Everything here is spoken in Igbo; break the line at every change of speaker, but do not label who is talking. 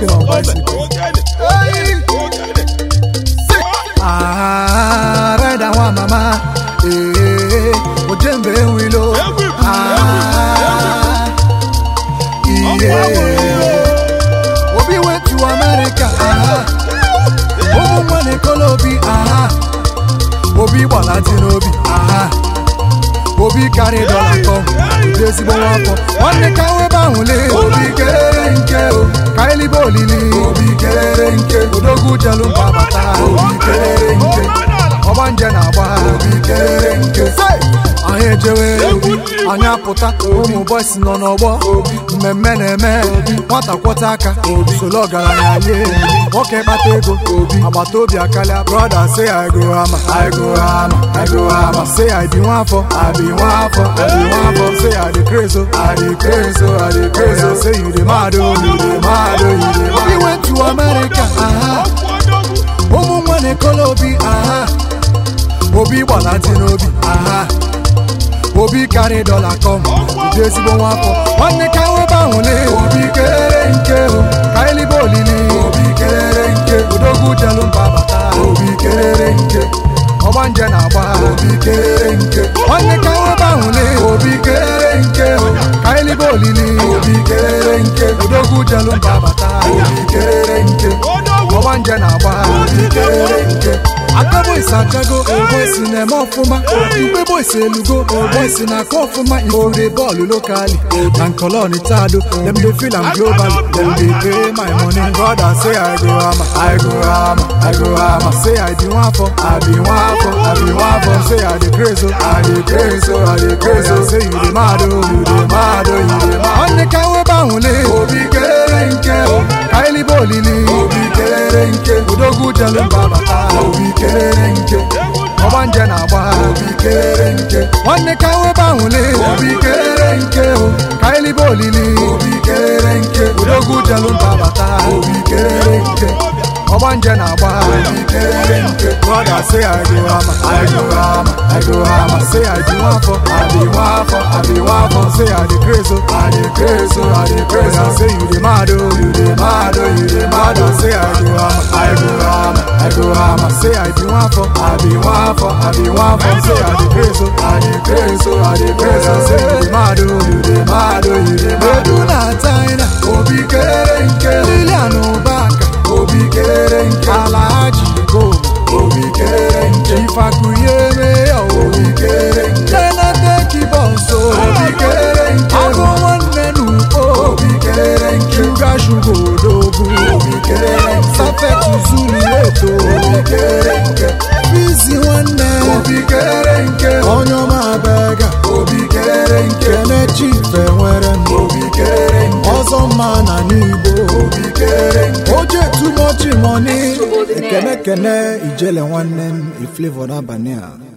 talking on bicycle. Ah, ride and one mama. Eh, ojembe wilo. Ah, yeah. Obi went to America. Ah, ụmụ nwa na-ekolo obi. Ah, obi gbalati n'obi. Ah, obi karị dọla kọm. Ụdị ezigbo nwa afọ. Nwanne ka webe ahụ lee. Obi kere nke o. Ka elibe olili. Obi kere nke. Odogwu jelu mba bata. Obi kere nke. ọgbanje na-agba obi kere nke anyị ejewe anyị apụta ụmụ bọysi nọ n'ọgbọ mmemme na-eme nwata kwọta aka solo ọgaranya lie nwoke kpata ego agbata obi akarịa brọda say I go hama I go hama I go hama say I be nwafọ I be nwafọ I be nwafọ say I dey craze o I dey craze o I dey craze o say you dey mad o you dey mad o you dey mad. We went to America aha ụmụ nwa na-ekolo obi aha obi gbalati n'obi aha obi karị dọla kọm ụdị ezigbo nwafọ nwanne ka webe ahụ lee obi kere nke o ka elibe olili obi kere nke odogwu jelu mba bata obi kere nke ọgbanje na-agba obi kere nke nwanne ka webe ahụ lee obi kere nke o ka elibe olili obi kere nke odogwu jelu mba bata obi kere nke ọgbanje na-agba obi kere nke aka boys akago boys na-eme ọfụma mgbe boys elugo boys na-akọ ọfụma ifure bọọlụ lokali na nkoloni tado dem dey feel am globally dem dey pay my money brother say i go hama i go hama i go hama say i be nwafọ i be nwafọ i be nwafọ say i dey craze o i dey craze o i dey craze o say you dey mad o you dey mad o you dey mad. nwanne ka webe ahụ lee obi kere nke o ka elibe olili obi kere nke odogwu jelu mba bata obi kere nke ọgbanje na-agba obi kere nke nwanne ka webe ahụ lee obi kere nke o ka elibe olili obi kere nke odogwu jelu mba bata obi kere nke ọgbanje na-agba obi kere nke brother say I go hama I go hama I go hama say I be nwafọ I be nwafọ I be nwafọ say I dey craze o I dey craze o I dey craze o say you dey mad o you dey mad o you dey mad o say I go hama I go hama I go hama say I be nwafọ I be nwafọ I be nwafọ say I dey craze o I dey craze o I dey craze o say you dey mad o you dey mad o you dey mad o. na China obi kere nke Lilian Ubaka obi kere nke Alhaji Go obi kere nke Ifakuye Meyo obi kere nke Jenete Kibonso obi kere nke Agụ nwanne n'ugbo obi kere nke Shuga Shuga Odogwu obi kere nke Safetu Zulu Eto obi kere nke Fizi nwanne obi kere nke Onyoma Bega obi kere nke Kenechi Ife nwere obi kere nke Ọzọ mma na n'Igbo obi kere nke Oje too much money ekene kene ijele nwanne m iflevo n'abalị a